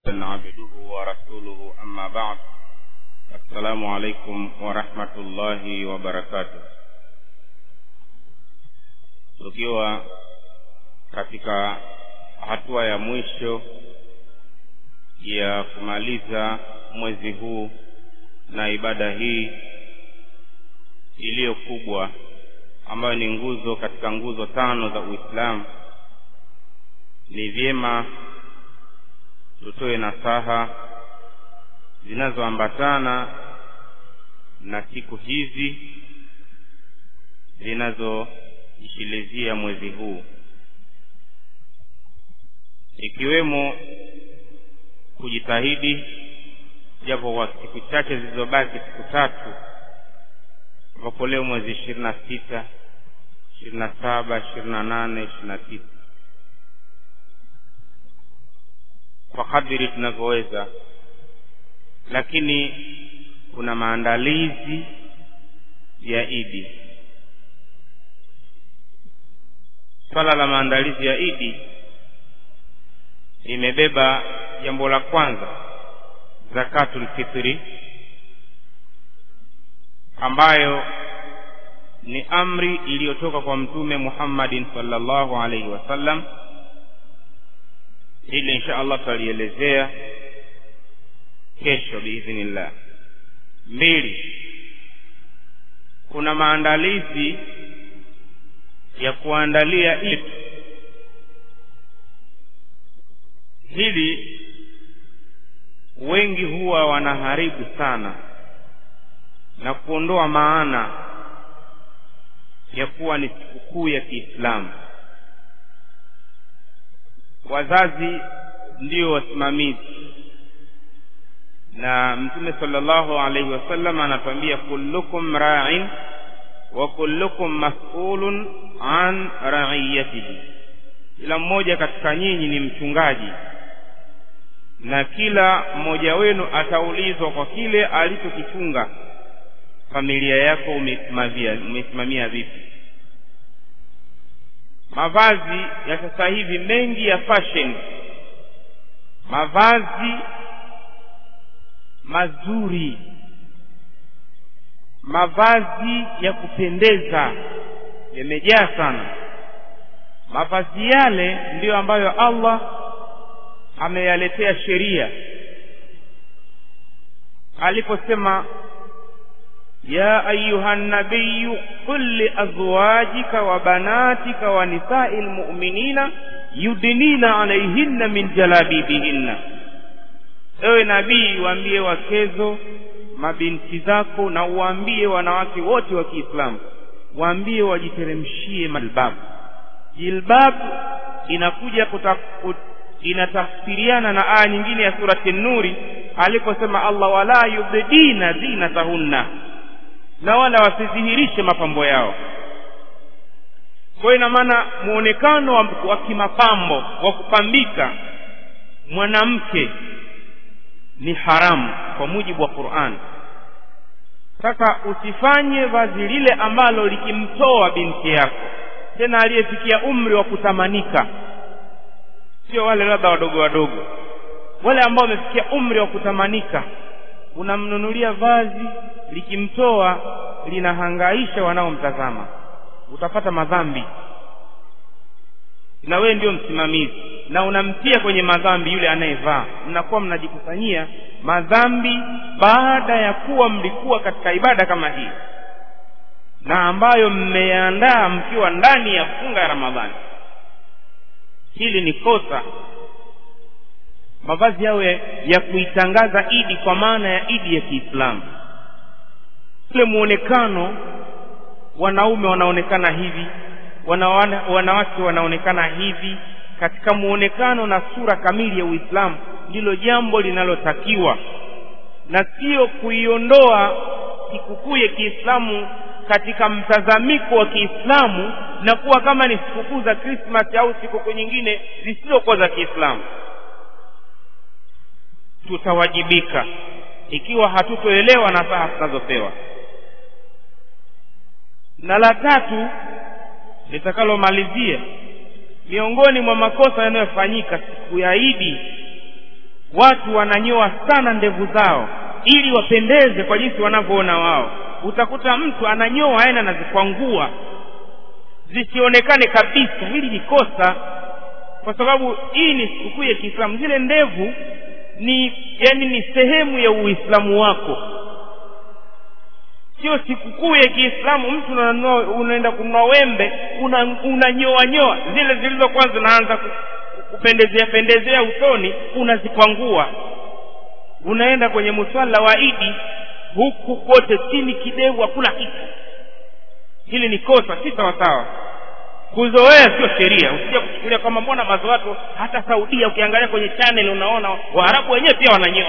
عبده ورسوله أما بعد السلام عليكم ورحمة الله وبركاته tukiwa katika hatua ya mwisho ya kumaliza mwezi huu na ibada hii iliyo kubwa ambayo ni nguzo katika nguzo tano za Uislamu, ni vyema tutoe nasaha zinazoambatana na siku hizi zinazoishilizia mwezi huu, ikiwemo kujitahidi japo kwa siku chache zilizobaki, siku tatu ambapo leo mwezi ishirini na sita ishirini na saba ishirini na nane ishirini na tisa kwa kadiri tunavyoweza, lakini kuna maandalizi ya Idi. Swala la maandalizi ya Idi imebeba jambo la kwanza, zakatul fitri, ambayo ni amri iliyotoka kwa Mtume Muhammadin sallallahu alaihi wasallam. Hili insha Allah tutalielezea kesho biidhnillah. Mbili, kuna maandalizi ya kuandalia Eid. Hili wengi huwa wanaharibu sana na kuondoa maana ya kuwa ni sikukuu ya Kiislamu. Wazazi ndio wasimamizi, na Mtume sallallahu alaihi wasallam anatuambia kullukum ra'in wa kullukum mas'ulun an ra'iyatihi, kila mmoja katika nyinyi ni mchungaji na kila mmoja wenu ataulizwa kwa kile alichokichunga. Familia yako umeisimamia umeisimamia vipi? Mavazi ya sasa hivi mengi ya fashion, mavazi mazuri, mavazi ya kupendeza yamejaa sana. Mavazi yale ndiyo ambayo Allah ameyaletea sheria aliposema ya ayuha nabiyu qul liazwajika wa banatika wa nisai lmuminina yudnina alaihinna min jalabibihinna, ewe nabii, waambie wakezo mabinti zako na uwaambie wanawake wote wa Kiislamu, waambie wajiteremshie malbabu. Jilbabu inakuja kuta, inatafsiriana na aya nyingine ya surati Nuri aliposema Allah, wala yubdina zinatahunna na wala wasidhihirishe mapambo yao. Kwa hiyo ina maana muonekano wa, wa kimapambo wa kupambika mwanamke ni haramu kwa mujibu wa Qur'an. Sasa usifanye vazi lile ambalo likimtoa binti yako tena aliyefikia umri wa kutamanika, sio wale labda wadogo wadogo, wale ambao wamefikia umri wa kutamanika unamnunulia vazi likimtoa linahangaisha wanaomtazama, utapata madhambi, na wewe ndio msimamizi na unamtia kwenye madhambi yule anayevaa. Mnakuwa mnajikusanyia madhambi baada ya kuwa mlikuwa katika ibada kama hii na ambayo mmeandaa mkiwa ndani ya funga ya Ramadhani. Hili ni kosa mavazi yawe ya kuitangaza Idi kwa maana ya Idi ya Kiislamu. Ule muonekano, wanaume wanaonekana hivi, wanawana, wanawake wanaonekana hivi, katika muonekano na sura kamili ya Uislamu, ndilo jambo linalotakiwa na sio kuiondoa sikukuu ya Kiislamu katika mtazamiko wa Kiislamu na kuwa kama ni sikukuu za Krismasi au sikukuu nyingine zisizokuwa za Kiislamu tutawajibika ikiwa hatutoelewa nasaha tunazopewa. Na la tatu litakalomalizia, miongoni mwa makosa yanayofanyika siku ya Idi watu wananyoa sana ndevu zao ili wapendeze kwa jinsi wanavyoona wao utakuta mtu ananyoa aenda anazikwangua zisionekane kabisa hili ni kosa kwa sababu hii ni sikukuu ya kiislamu zile ndevu ni yani ni sehemu ya uislamu wako sio sikukuu ya kiislamu mtu unanunua unaenda kununua wembe unanyoa una nyoa zile zilizokuwa zinaanza kupendezea pendezea usoni unazikwangua unaenda kwenye muswala wa idi huku kote chini kidevu hakuna kitu hili ni kosa si sawasawa kuzoea sio sheria usije kuchukulia kwamba mbona baadhi watu hata saudia ukiangalia kwenye channel unaona waarabu wenyewe pia wananyoa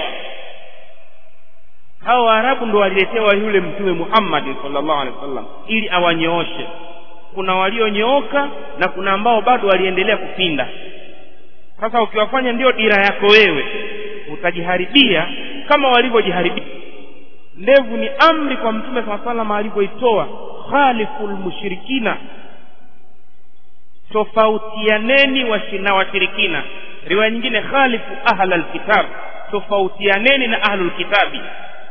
hao waarabu ndo waliletewa yule mtume muhammad sallallahu alaihi wasallam ili awanyooshe kuna walionyooka na kuna ambao bado waliendelea kupinda sasa ukiwafanya ndio dira yako wewe utajiharibia kama walivyojiharibia ndevu ni amri kwa mtume saa salama alivyoitoa khaliful mushrikina tofautianeni na washirikina riwaya nyingine khalifu ahla lkitab tofautianeni na ahlulkitabi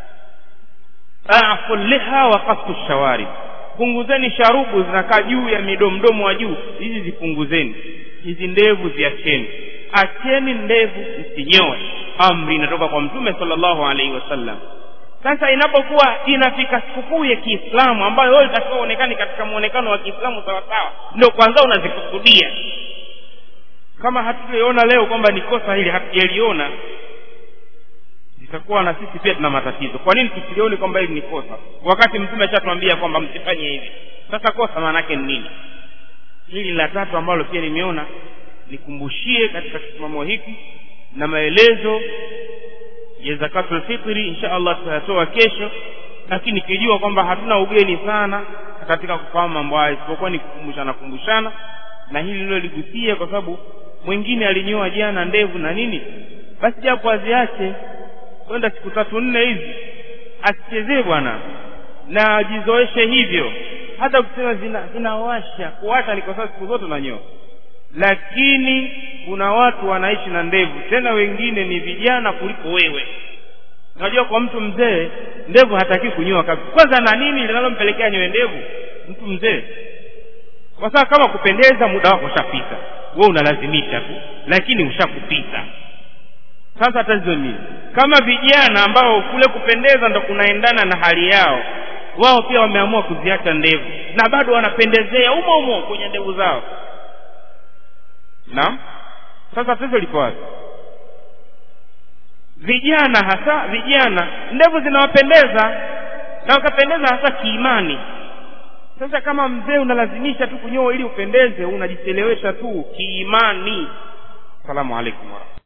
afu liha wa kasu shawarib punguzeni sharubu zinakaa juu ya midomdomo wa juu hizi zipunguzeni hizi ndevu ziacheni acheni ndevu msinyoe amri inatoka kwa mtume sallallahu alaihi wasallam sasa inapokuwa inafika sikukuu ya kiislamu ambayo wewe itakiwa uonekane katika muonekano wa kiislamu sawasawa ndio kwanza unazikusudia kama hatuliona leo kwamba ni kosa hili hatujaliona itakuwa na sisi pia tuna matatizo kwa nini tusilioni kwamba hili ni kosa wakati mtume ashatuambia kwamba msifanye hivi sasa kosa maana yake ni nini hili la tatu ambalo pia nimeona nikumbushie katika kisimamo hiki na maelezo ya zakatul fitri insha allah tutayatoa kesho lakini ikijua kwamba hatuna ugeni sana katika kufahamu mambo haya isipokuwa ni kukumbushana kumbushana na hili lilo ligusie kwa sababu mwingine alinyoa jana ndevu na nini basi japo aziache kwenda siku tatu nne hizi asichezee bwana na ajizoeshe hivyo hata ukisema zina zinawasha kuwasha ni kwa sababu siku zote unanyoa lakini kuna watu wanaishi na ndevu tena wengine ni vijana kuliko wewe unajua kwa mtu mzee ndevu hataki kunyoa kabisa kwanza na nini linalompelekea nyoe ndevu mtu mzee kwa sababu kama kupendeza muda wako ushapita wewe unalazimisha tu lakini ushakupita sasa tatizo nini kama vijana ambao kule kupendeza ndo kunaendana na hali yao wao pia wameamua kuziacha ndevu na bado wanapendezea umo umo kwenye ndevu zao naam sasa tatizo liko wapi vijana hasa vijana ndevu zinawapendeza na wakapendeza hasa kiimani sasa kama mzee unalazimisha tu kunyoa ili upendeze unajichelewesha tu kiimani salamu alaikum warahmatullahi